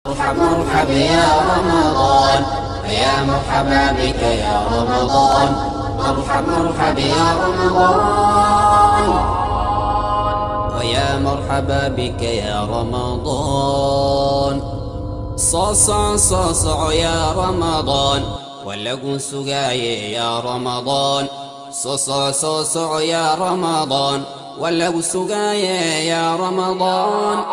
مرحب مرحب يا رمضان يا مرحبا بك يا رمضان مرحب مرحب يا رمضان ويا مرحبا بك يا رمضان صاصع صاصع يا رمضان ولقوا سقاي يا رمضان صاصع صاصع يا رمضان ولقوا سقاي يا رمضان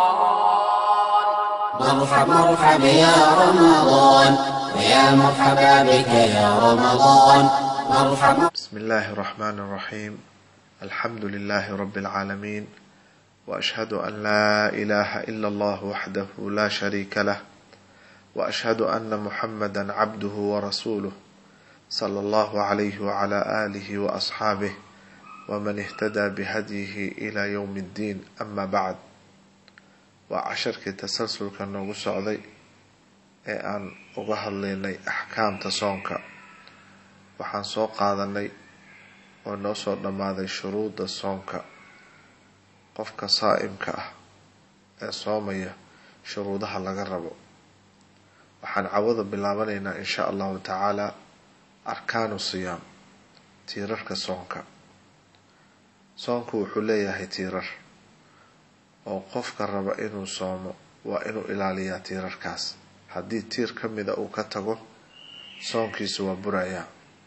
مرحب مرحب يا رمضان ويا مرحبا بك يا رمضان مرحب بسم الله الرحمن الرحيم الحمد لله رب العالمين واشهد ان لا اله الا الله وحده لا شريك له واشهد ان محمدا عبده ورسوله صلى الله عليه وعلى اله واصحابه ومن اهتدى بهديه الى يوم الدين اما بعد waa casharkii tasalsulka noogu socday ee aan uga hadlaynay axkaamta soonka waxaan soo qaadanay oo noo soo dhammaaday shuruudda soonka qofka saa'imka ah ee soomaya shuruudaha laga rabo waxaan cawada bilaabanaynaa insha allahu tacaala arkaanu siyaam tiirarka soonka soonku wuxuu leeyahay tiirar oo qofka raba inuu soomo waa inuu ilaaliyaa tiirarkaas haddii tiir ka mida uu ka tago soonkiisu waa burayaa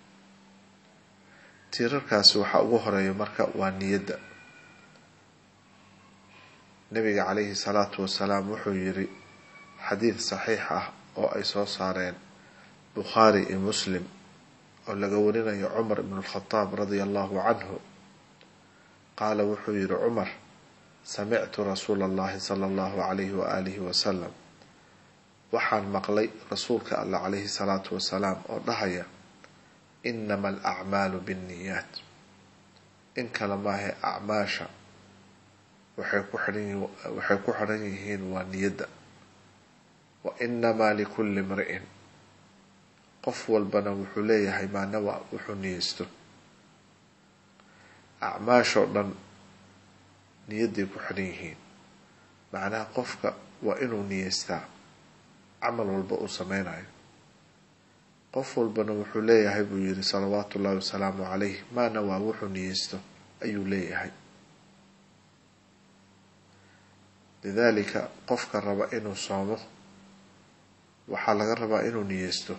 tiirarkaasi waxaa ugu horeeya marka waa niyadda nabiga calayhi salaatu wasalaam wuxuu yiri xadiid saxiix ah oo ay soo saareen bukhaari iyo muslim oo laga warinayo cumar ibn alkhadaab radia allahu canhu qaala wuxuu yihi cumar samictu rasuula allahi sala allahu calayhi waaalihi wasalam waxaan maqlay rasuulka allah calayhi salaatu wasalaam oo dhahaya inama alacmaalu binniyaat in kale maahe acmaasha waxay ku xidhan waxay ku xidhan yihiin waa niyadda wa inamaa likulli imri'in qof walbana wuxuu leeyahay maanawa wuxuu niyeysto acmaashoo dhan niyadday ku xidhan yihiin macnaha qofka waa inuu niyeystaa camal walba uu sameynayo qof walbana wuxuu leeyahay buu yidhi salawaatu ullahi wasalaamu calayh maana waa wuxuu niyeysto ayuu leeyahay lidaalika qofka raba inuu soomo waxaa laga rabaa inuu niyeysto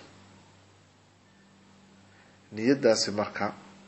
niyaddaasi marka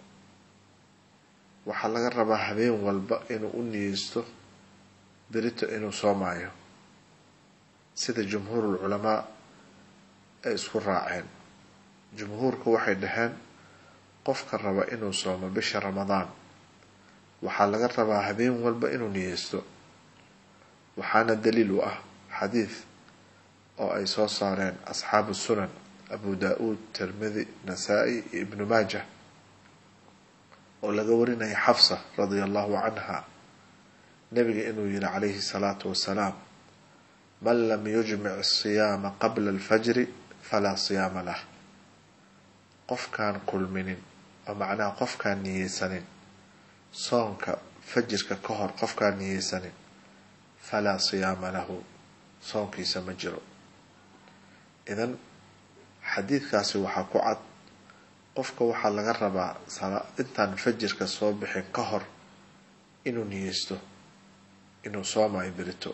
waxaa laga rabaa habeen walba inuu u niyeysto berito inuu soomaayo sida jumhuurul culamaa ay isku raaceen jumhuurku waxay dhaheen qofka raba inuu soomo bisha ramadaan waxaa laga rabaa habeen walba inuu niyeysto waxaana daliil u ah xadiid oo ay soo saareen asxaabu sunan abu daa-uud tirmidi nasaa-i iyo ibnu maajah oo laga warinaya xafsa radia allahu canha nabiga inuu yihi calayhi salaatu wasalaam man lam yujmic asiyaama qabla alfajri falaa siyaama lah qofkaan kulminin oo macnaha qofkaan niyeysanin soonka fajirka ka hor qofkaan niyeysanin falaa siyaama lahu soonkiisa ma jiro idan xadiidkaasi waxaa ku cad qofka waxaa laga rabaa intaan fajirka soo bixin ka hor inuu niyeysto inuu soomayo berito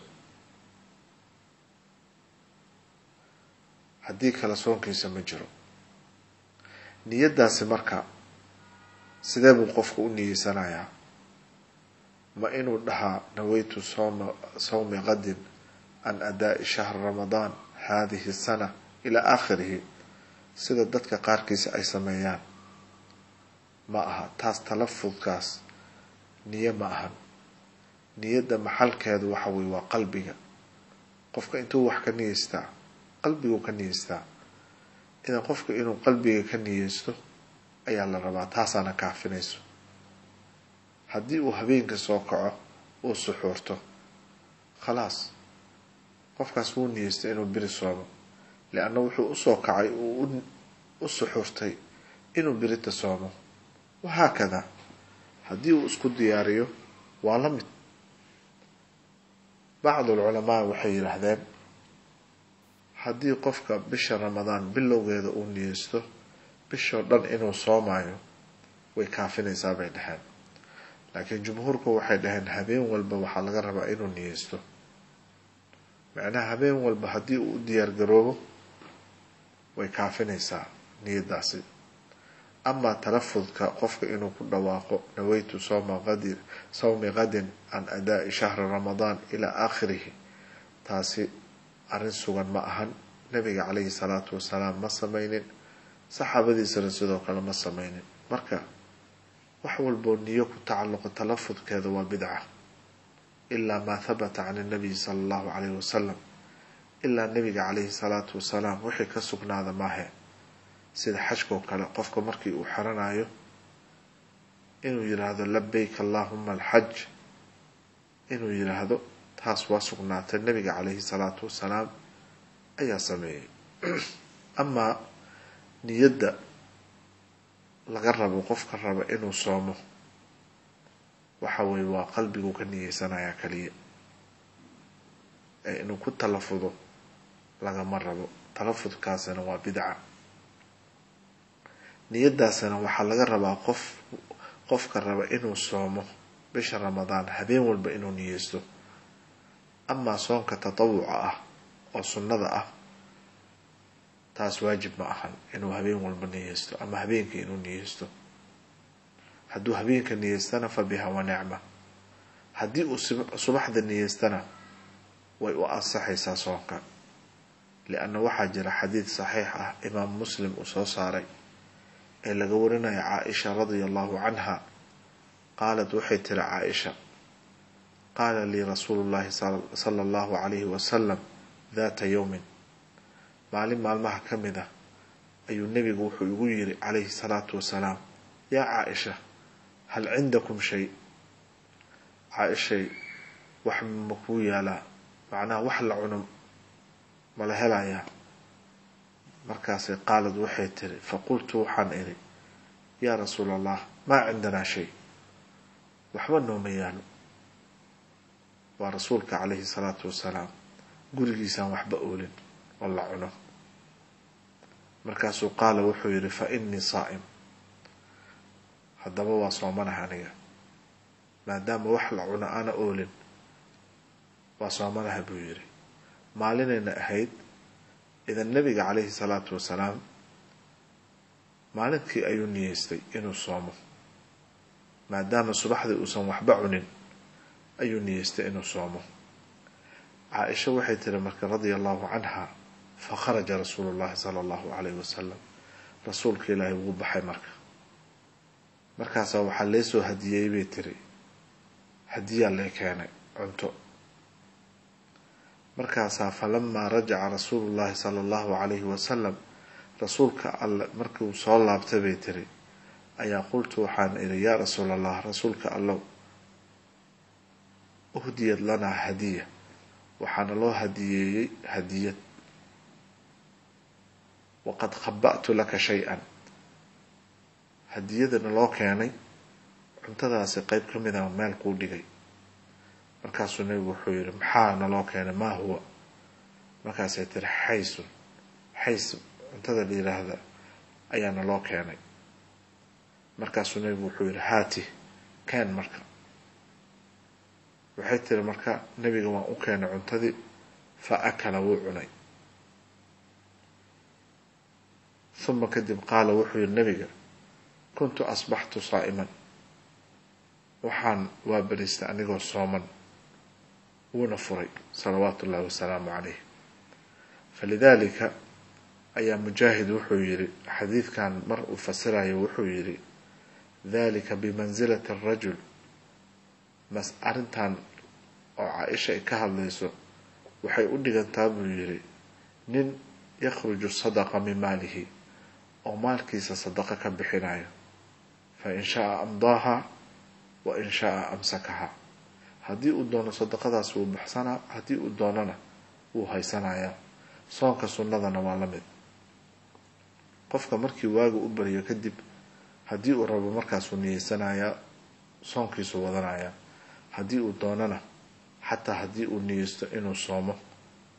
haddii kale soonkiisa ma jiro niyaddaasi marka sidee buu qofka u niyeysanayaa ma inuu dhahaa naweytu sooma sawmi qadin can adaa'i shahri ramadaan hadihi sana ilaa aakhirihi sida dadka qaarkiisa ay sameeyaan ma aha taas talafudkaas niyo ma ahan niyadda maxalkeedu waxa weye waa qalbiga qofka intuu wax ka niyeystaa qalbiguu ka niyeystaa idan qofka inuu qalbiga ka niyeysto ayaa la rabaa taasaana kaafinayso haddii uu habeenka soo kaco uu suxuurto khalaas qofkaas wuu niyeystay inuu beri soomo lianna wuxuu usoo kacay uu u suxuurtay inuu berita soomo wahaakada haddii uu isku diyaariyo waa la mid bacdu alculamaa waxay yidhaahdeen haddii qofka bisha ramadaan bilowgeeda uu niyeysto bishoo dhan inuu soomaayo way kaafinaysaa bay dhaheen laakiin jumhuurku waxay dhaheen habeen walba waxaa laga rabaa inuu niyeysto macnaha habeen walba haddii uu u diyaargaroobo way kaafinaysaa niyadaasi amaa talafudka qofka inuu ku dhawaaqo naweytu sowma qadi sawmi qadin can adaa'i shahri ramadaan ilaa aakhirihi taasi arrin sugan ma ahan nabiga calayhi salaatu wasalaam ma sameynin saxaabadiisana sidoo kale ma sameynin marka wax walboo niyo ku tacalluqo talafudkeeda waa bidca ilaa maa habata can nabiyi sala allahu calayhi wasalam ilaa nabiga calayhi salaatu wasalaam wixii ka sugnaada maahe sida xajkoo kale qofka markii uu xeranayo inuu yidhaahdo labayk allahuma alxaj inuu yidhaahdo taas waa sugnaatay nabiga calayhi salaatu wasalaam ayaa sameeyey amaa niyadda laga rabo qofka raba inuu soomo waxa weye waa qalbigu ka niyeysanayaa kaliya ee inuu ku talafudo lagama rabo talafudkaasina waa bidca niyadaasina waxaa laga rabaa qof qofka raba inuu soomo bisha ramadaan habeen walba inuu niyeysto amaa soonka tatawuca ah oo sunnada ah taas waajib ma ahan inuu habeen walba niyeysto ama habeenkii inuu niyeysto hadduu habeenka niyeystana fa biha wa nicma haddii uu subaxda niyeystana way u ansaxaysaa soonka lianna waxaa jira xadiid saxiix ah imaam muslim uu soo saaray ee laga warinaya caaisha radia allahu canha qaalat waxay tiri caaisha qaala lii rasuulu llahi sala allahu calayhi wasalam daata yowmin maalin maalmaha ka mid ah ayuu nebigu wuxuu igu yiri calayhi salaatu wasalaam yaa caaisha hal cindakum shay caaishay wax ma kuu yaalaa macnaha wax la cuno mala helayaa markaasay qaalad waxay tiri faqultu waxaan idhi yaa rasuula allah maa cindanaa shay waxba nooma yaalo waa rasuulka calayhi salaatu wasalaam gurigiisaan waxba oolin oo la cuno markaasuu qaala wuxuu yidhi fa innii saa'im haddaba waa soomanaha aniga maadaama wax la cuno aana oolin waa soomanaha buu yidhi maalinayna ahayd idan nabiga calayhi salaatu wasalaam maalinkii ayuu niyeystay inuu soomo maadaama subaxdii uusan waxba cunin ayuu niyeystay inuu soomo caaisha waxay tiri marka radia allahu canha fa kharaja rasuulu llahi sala allahu calayhi wasalam rasuulka ilaahay wuu baxay marka markaasaa waxaa lee soo hadiyey bay tiri hadiyaa lee keenay cunto markaasaa falamaa rajaca rasuulu llahi sala allahu calayhi wasalam rasuulka alle markiuu soo laabtay bay tiri ayaa qultu waxaan idhi yaa rasuul allah rasuulka allow uhdiyad lanaa hadiya waxaana loo hadiyeeyey hadiyad waqad khaba'tu laka shay-an hadiyadana loo keenay cuntadaasi qeyb ka mida meel kuu dhigay markaasuu nebigu wuxuu yihi maxaa naloo keenay maa huwa markaasay tiri xaysun xays cuntada la yiraahda ayaa naloo keenay markaasuu nebigu wuxuu yihi haati keen marka waxay tiri marka nebiga waan u keenay cuntadii fa akala wuu cunay uma kadib qaala wuxuu yihi nebiga kuntu asbaxtu saa'iman waxaan waa beriistay anigoo sooman wuuna furay salawaatu ullahi wasalaamu calayh falidaalika ayaa mujaahid wuxuu yidhi xadiidkan mar uu fasirayo wuxuu yidhi dalika bimansilati arajul mas arrintan oo caa-isha ay ka hadlayso waxay u dhigantaa buu yidhi nin yakhruju sadaqa min maalihi oo maalkiisa sadaqa ka bixinayo fa in shaa amdaaha wa in shaa amsakaha haddii uu doono sadaqadaas wuu baxsanaa haddii uu doonana wuu haysanayaa soonka sunnadana waa la mid qofka markii waaga u baryo kadib haddii uu rabo markaasuu niyeysanayaa soonkiisuu wadanayaa haddii uu doonana xataa haddii uu niyeysto inuu soomo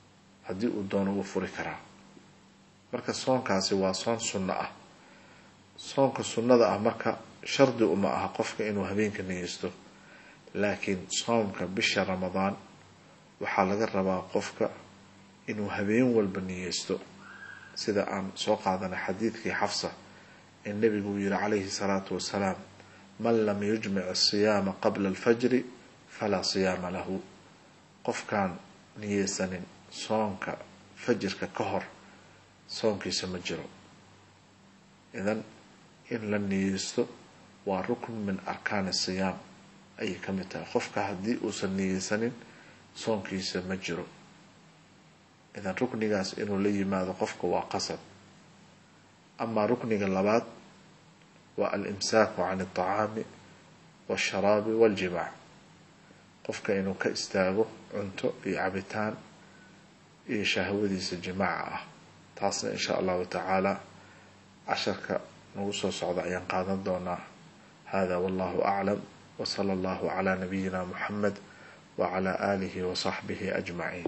haddii uu doono wuu furi karaa marka soonkaasi waa soon sunno ah soonka sunnada ah marka shardi uma aha qofka inuu habeenka niyeysto laakiin soomka bisha ramadaan waxaa laga rabaa qofka inuu habeen walba niyeysto sida aan soo qaadanay xadiidkii xafsa ee nebigu uu yihi calayhi salaatu wasalaam man lam yujmic asiyaama qabla alfajri falaa siyaama lahu qofkaan niyeysanin soonka fajirka ka hor soonkiisa ma jiro idan in la niyeysto waa rukn min arkaani siyaam ayay ka mid tahay qofka haddii uusan niyeysanin soonkiisa ma jiro idan ruknigaas inuu la yimaado qofka waa qasab amaa rukniga labaad waa alimsaaku can alطacaami waasharaabi waاljimaac qofka inuu ka istaago cunto iyo cabitaan iyo shahwadiisa jimaaca ah taasna in sha allahu tacaala casharka nagu soo socda ayaan qaadan doonaa hada wallahu aclam wsala allahu cala nabiyina muxamed wacala aalihi wasaxbihi ajmaciin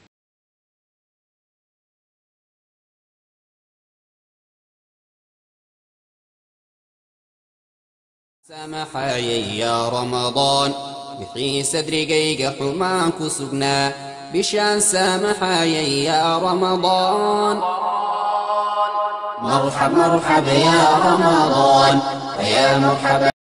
samaxayay yaa ramadaan wixii sadrigayga xumaan ku sugnaa bishaan saamaxayay yaa ramadaan مرحب مرحب يا رمضان فيا مرحبا